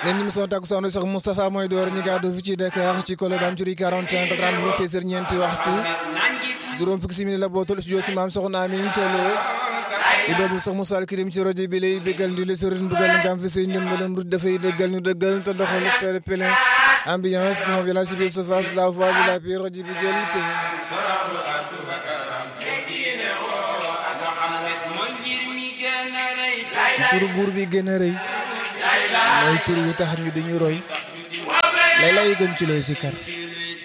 seen émission takkusaanu sax Moustapha mooy door ñu gàddu fi ci Dakar ci Colobane ci rue 41 30 16 heures ñeenti waxtu juróom fukki simili la bootul studio su maam soxna Amin Tolo Ibrahima sax Moussa Al Kirim ci rajo bi lay bégal di la sëriñ bugal nga am fi say ndimbalam rut dafay dëggal ñu dëggal te doxal faire plein ambiance non violence bi se face la voix de la paix rajo bi jël paix turu buur bi gën a rëy mooy tur wi tax ñu dañu roy lay lay gën ci looy si kar